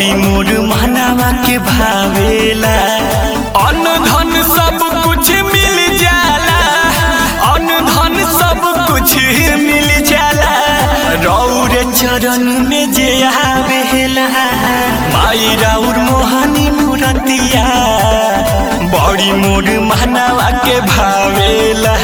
बड़ी मोर महनावा के भावेला अन्न धन सब कुछ मिल जाला अन्न धन सब कुछ मिल जाला रौर चरण में जे आवेला माई राउर मोहनी मूरतिया बड़ी मोर महनावा के भावेला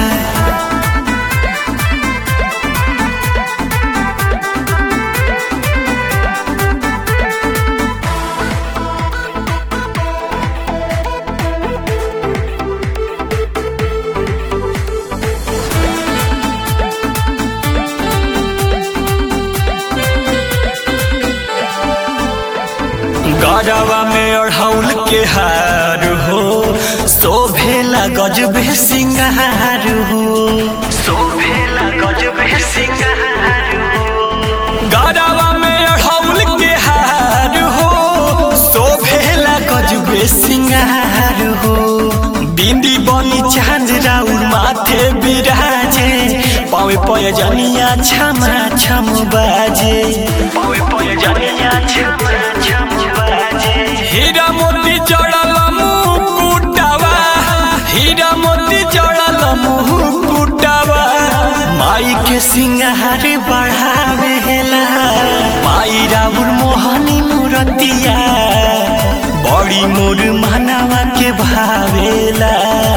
गरवा में अढ़ौल के हार हो शोभेला गजबे सिंगार हो शोभेला गजबे सिंगार हो गरवा में अढ़ौल के हार हो शोभेला गजबे सिंगार हो बिंदी बनी चांद राउर माथे बिराजे पावे पय जनिया छमा छम बाजे पावे पय जनिया छमा छम बाजे हीरा मोती जड़ल मुकुटावा हीरा मोती जड़ल मुकुटावा माई के सिंगार बढ़ावेला माई राउर मोहनी मूरतिया बड़ी मोर मानवा के भावेला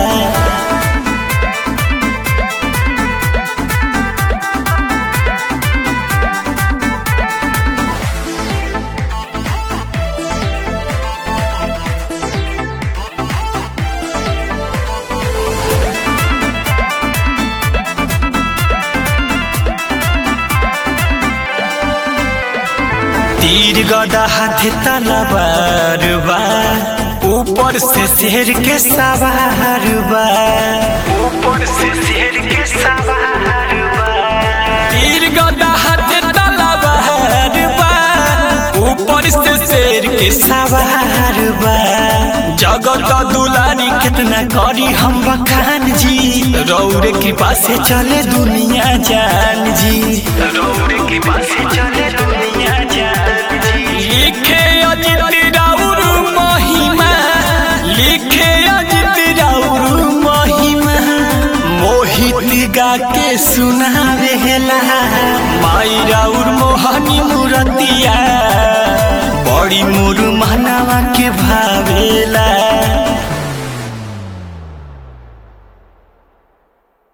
तीर गदा हाथ तलवार बा ऊपर से शेर के सवार बा ऊपर से शेर के सवार बा तीर गदा हाथ तलवार बा ऊपर से शेर के सवार बा जगत दुलारी कितना करी हम बखान जी रौर कृपा से चले दुनिया जान जी रौर कृपा से चले दुनिया जान जी लिखे अजित राउर महिमा लिखे अजित राउर महिमा मोहित गा के सुनावेला माई राउर मोहनी मूरतिया बड़ी मोर मनवा के भावेला